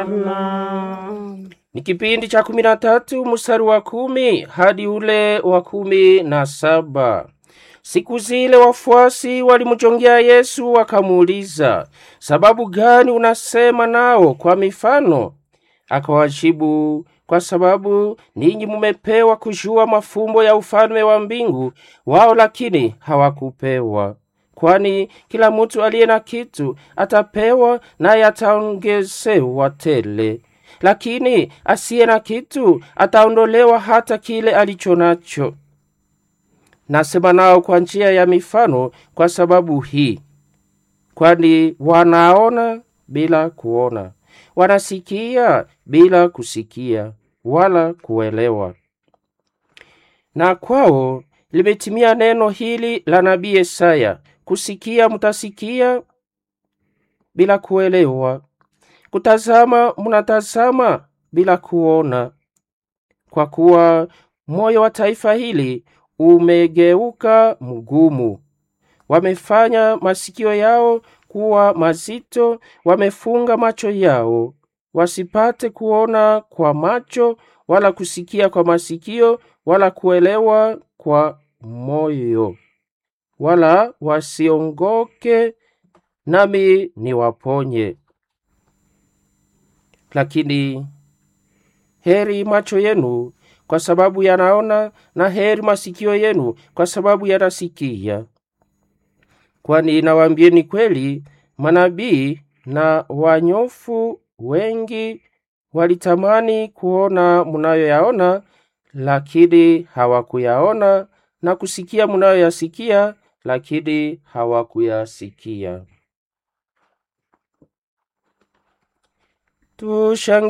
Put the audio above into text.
Bwana. Ni kipindi cha kumi na tatu mstari wa kumi hadi ule wa kumi na saba. Siku zile wafuasi walimjongea Yesu wakamuuliza, sababu gani unasema nao kwa mifano? Akawajibu, kwa sababu ninyi mumepewa kujua mafumbo ya ufalme wa mbingu, wao lakini hawakupewa. Kwani kila mtu aliye na kitu atapewa, naye ataongezewa tele lakini asiye na kitu ataondolewa hata kile alicho nacho. Nasema nao kwa njia ya mifano kwa sababu hii, kwani wanaona bila kuona, wanasikia bila kusikia wala kuelewa. Na kwao limetimia neno hili la nabii Yesaya, kusikia mtasikia bila kuelewa kutazama munatazama bila kuona, kwa kuwa moyo wa taifa hili umegeuka mgumu. Wamefanya masikio yao kuwa mazito, wamefunga macho yao, wasipate kuona kwa macho, wala kusikia kwa masikio, wala kuelewa kwa moyo, wala wasiongoke, nami niwaponye. Lakini heri macho yenu kwa sababu yanaona, na heri masikio yenu kwa sababu yanasikia. Kwani nawaambieni kweli, manabii na wanyofu wengi walitamani kuona munayoyaona, lakini hawakuyaona, na kusikia munayoyasikia, lakini hawakuyasikia. Tushangilie